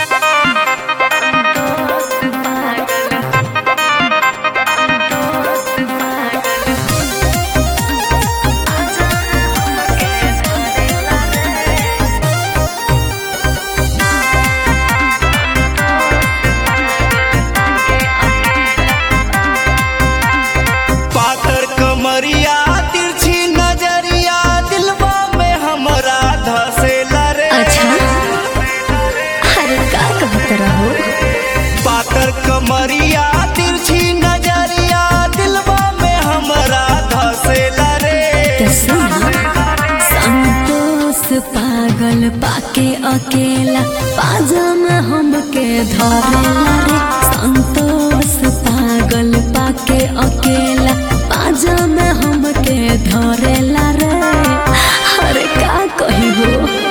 पातर कमरिया तिरछी नजरिया दिलवा में हमरा धसेला रे अच्छा अरे का कहत रहो पातर कमरिया तिरछी नजरिया दिलवा में हमरा धसेला रे तो सुना संतोष पागल पाके अकेला पाजम हमके धरेला रे संतोष पागल पाके अकेला पाजम हमके धरेला रे अरे का कही हो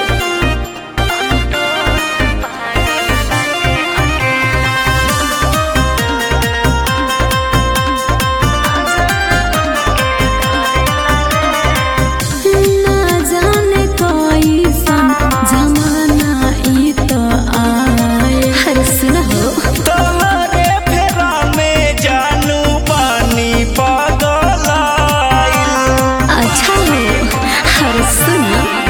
ना जाने कैसन जमाना ई तो आए अरे सुन हो तोहरे फेरा में जानू पानी पगलाइल अच्छा हो अरे सुन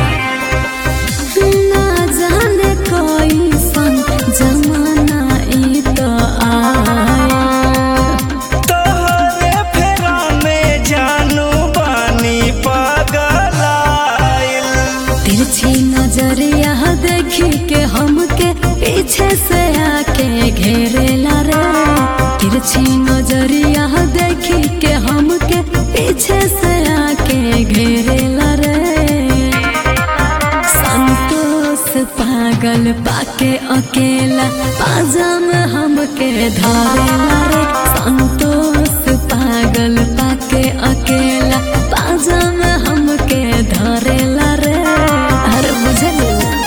ना जाने कैसन जमाना ई तो आए तोहरे फेरा में जानू पानी पगलाइल तिरछी नजरिया देखी के हमके पीछे से आके घेरेला रे तिरछी नजरिया देखी के हमके पीछे से आके घेरेला रे संतोष पागल पाके अकेला पाजाम हमके धरेला रे संतोष पागल पाके अकेला पाजाम हमके धरेला रे अरे बुझलू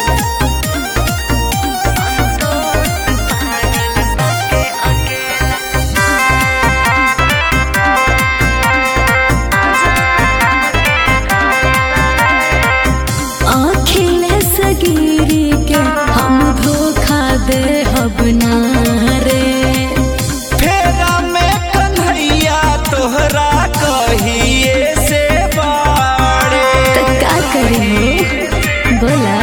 अखिलेश गिरी के हम धोखा दे हब ना रे फेरा में कन्हैया तोहरा कहिए से बाड़े तो का करी हो बोला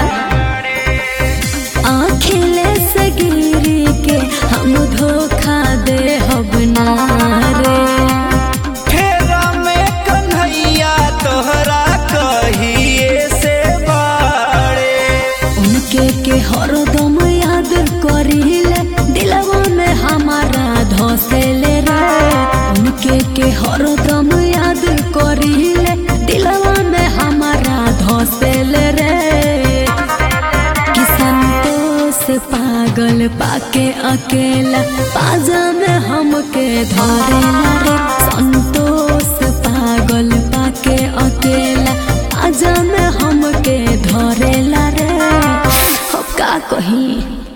अखिलेश गिरी के हम धोखा दे हब ना रे फेरा में कन्हैया तोहरा कहिए से बाड़े उनके के हरदम याद करिले दिलवा में हमारा धसेले रे उनके के हरदम याद करिले दिलवा में हमारा धसेले रे कि संतोष पागल पाके अकेला पाजा में हमके धरेला रे संतोष पागल पाके अकेला पाजा में हमके धरेला रे अब का कही